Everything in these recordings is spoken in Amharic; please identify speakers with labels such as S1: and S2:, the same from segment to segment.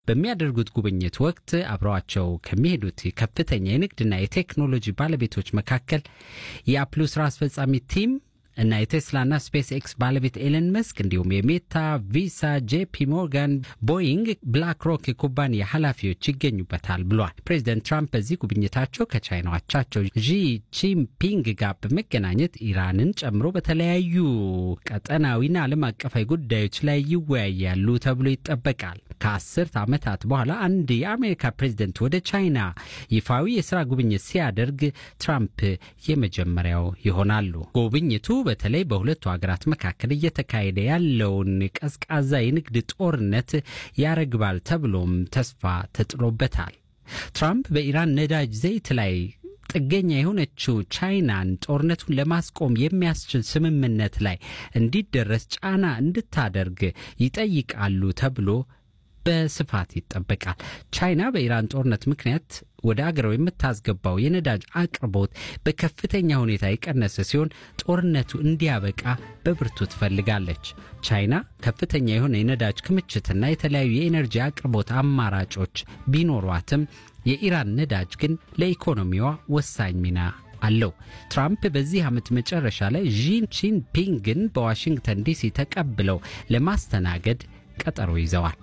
S1: በሚያደርጉት ጉብኝት ወቅት አብረዋቸው ከሚሄዱት ከፍተኛ የንግድና የቴክኖሎጂ ባለቤቶች መካከል የአፕሉ ስራ አስፈጻሚ ቲም እና የቴስላና ስፔስ ኤክስ ባለቤት ኤለን መስክ እንዲሁም የሜታ፣ ቪሳ፣ ጄፒ ሞርጋን፣ ቦይንግ፣ ብላክ ሮክ የኩባንያ ኃላፊዎች ይገኙበታል ብሏል። ፕሬዚደንት ትራምፕ በዚህ ጉብኝታቸው ከቻይናው አቻቸው ዢ ጂንፒንግ ጋር በመገናኘት ኢራንን ጨምሮ በተለያዩ ቀጠናዊና ዓለም አቀፋዊ ጉዳዮች ላይ ይወያያሉ ተብሎ ይጠበቃል። ከአስርት ዓመታት በኋላ አንድ የአሜሪካ ፕሬዝደንት ወደ ቻይና ይፋዊ የሥራ ጉብኝት ሲያደርግ ትራምፕ የመጀመሪያው ይሆናሉ። ጉብኝቱ በተለይ በሁለቱ ሀገራት መካከል እየተካሄደ ያለውን ቀዝቃዛ የንግድ ጦርነት ያረግባል ተብሎም ተስፋ ተጥሎበታል። ትራምፕ በኢራን ነዳጅ ዘይት ላይ ጥገኛ የሆነችው ቻይናን ጦርነቱን ለማስቆም የሚያስችል ስምምነት ላይ እንዲደረስ ጫና እንድታደርግ ይጠይቃሉ ተብሎ በስፋት ይጠበቃል። ቻይና በኢራን ጦርነት ምክንያት ወደ አገረው የምታስገባው የነዳጅ አቅርቦት በከፍተኛ ሁኔታ የቀነሰ ሲሆን ጦርነቱ እንዲያበቃ በብርቱ ትፈልጋለች። ቻይና ከፍተኛ የሆነ የነዳጅ ክምችትና የተለያዩ የኤነርጂ አቅርቦት አማራጮች ቢኖሯትም የኢራን ነዳጅ ግን ለኢኮኖሚዋ ወሳኝ ሚና አለው። ትራምፕ በዚህ ዓመት መጨረሻ ላይ ዢ ጂንፒንግን በዋሽንግተን ዲሲ ተቀብለው ለማስተናገድ ቀጠሮ ይዘዋል።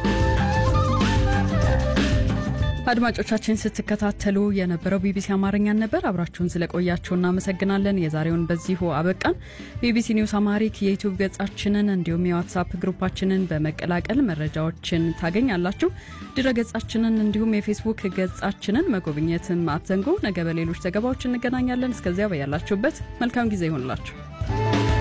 S2: አድማጮቻችን ስትከታተሉ የነበረው ቢቢሲ አማርኛን ነበር። አብራችሁን ስለቆያችሁ እናመሰግናለን። የዛሬውን በዚሁ አበቃን። ቢቢሲ ኒውስ አማሪክ የዩቲዩብ ገጻችንን እንዲሁም የዋትሳፕ ግሩፓችንን በመቀላቀል መረጃዎችን ታገኛላችሁ። ድረ ገጻችንን እንዲሁም የፌስቡክ ገጻችንን መጎብኘትም አትዘንጉ። ነገ በሌሎች ዘገባዎች እንገናኛለን። እስከዚያ በያላችሁበት መልካም ጊዜ ይሆንላችሁ።